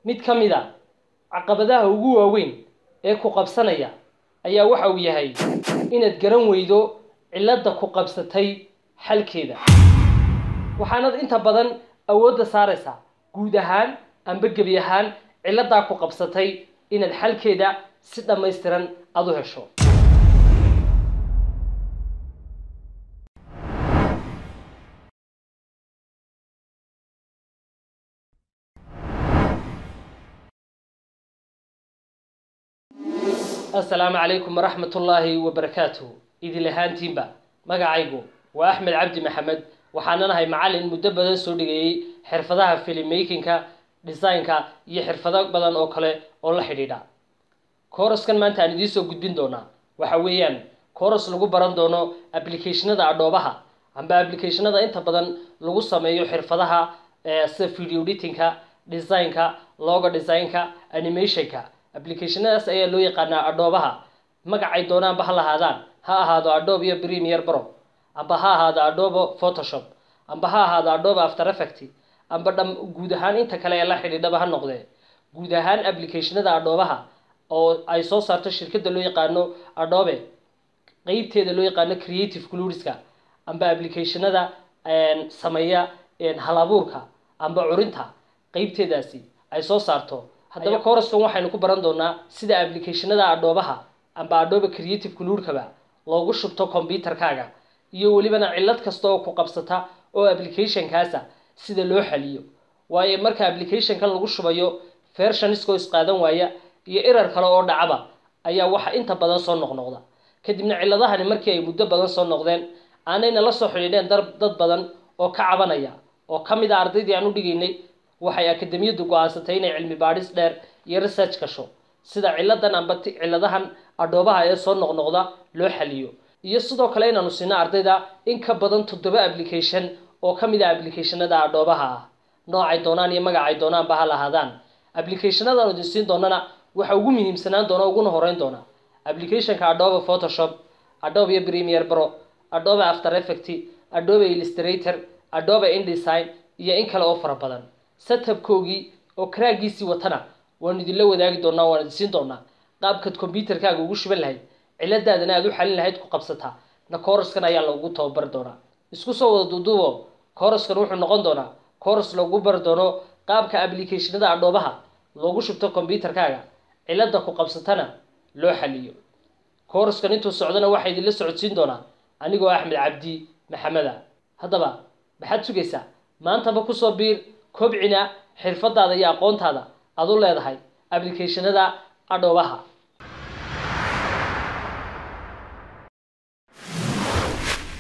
mid ka mid a caqabadaha ugu waaweyn ee ku qabsanaya ayaa waxa uu yahay inaad garan weydo cilladda ku qabsatay xalkeeda waxaanad inta badan awoodda saaraysaa guud ahaan amba gebi ahaan cilladdaa ku qabsatay inaad xalkeeda si dhammaystiran aada u hesho asalaamu calaykum waraxmat ullaahi wabarakaatuh idil ahaantiinba magacaygu waa axmed cabdi maxamed waxaananahay macallin muddo badan soo dhigeeyey xirfadaha filmmakinka designka iyo xirfado badan oo kale oo la xidhiidha kooraskan maanta aan idiinsoo gudbin doonaa waxa weeyaan kooras lagu baran doono applicationada adhoobaha amba applicationada inta badan lagu sameeyo xirfadaha sida video editingka designka logo designka animationka applicationadaas ayaa loo yaqaanaa adhoobaha magacay doonaanba ha lahaadaan ha ahaado adhobe iyo premier bro amba ha ahaado adhobe photoshop amba ha ahaado adhobe after effect amba dham guud ahaan inta kale ee la xidhiidhaba ha noqdee guud ahaan applicationada adhoobaha oo ay soo saarto shirkadda loo yaqaano adhobe qeybteeda loo yaqaano creative cluriska amba applicationada sameeya halabuurka amba curinta qeybteedaasi ay soo saarto haddaba coraskan waxaynu ku baran doonaa sida applicationada adhoobaha amba adhobe creative cluurkaba loogu shubto combyuterkaaga iyo welibana cillad kasta oo ku qabsata oo applicationkaasa sida loo xaliyo waayo marka applicationkan lagu shubayo vershoniskoo isqaadan waaya iyo erar kale oo dhacaba ayaa waxa inta badan soo noqnoqda kadibna cilladahani markii ay muddo badan soo noqdeen aanayna la soo xidhiidheen dad badan oo ka cabanaya oo ka mid a ardaydii aan u dhigaynay waxay akademiyaddu go-aansatay inay cilmi baadhis dheer iyo research gasho sida cilladan amba cilladahan adhoobaha ee soo noqnoqda loo xaliyo iyo sidoo kale inaanu siino ardayda in ka badan toddoba application oo ka mid a applicationada adhoobaha ah noocay doonaan iyo magacay doonaanba ha lahaadaan applicationadaanu idin siin doonana waxa ugu muhiimsanaan doona uguna horeyn doona applicationka adhobe photoshop adhobe iyo premier bro adhobe after effect adhobe illustrator adhobe indesign iyo in kale oo fara badan setupkoogii oo karaagiisii watana waanu idinla wadaagi doonaa waan idin siin doonaa qaabkaad combyuterkaaga ugu shuban lahayd ciladaadana aad u xalin lahayd ku qabsataa na kooraskan ayaa lagu tababari doonaa isku soo wada duuduubo kooraskan wuxuu noqon doonaa kooras lagu bari doono qaabka applicationada adhoobaha loogu shubto combyuterkaaga cilada ku qabsatana loo xaliyo kooraskan intuu socdona waxaa idinla socodsiin doonaa anigoo axmed cabdi maxameda haddaba maxaad sugaysaa maantaba kusoo biir kobcina xirfadaada iyo aqoontaada aad u leedahay applicationada adhoobaha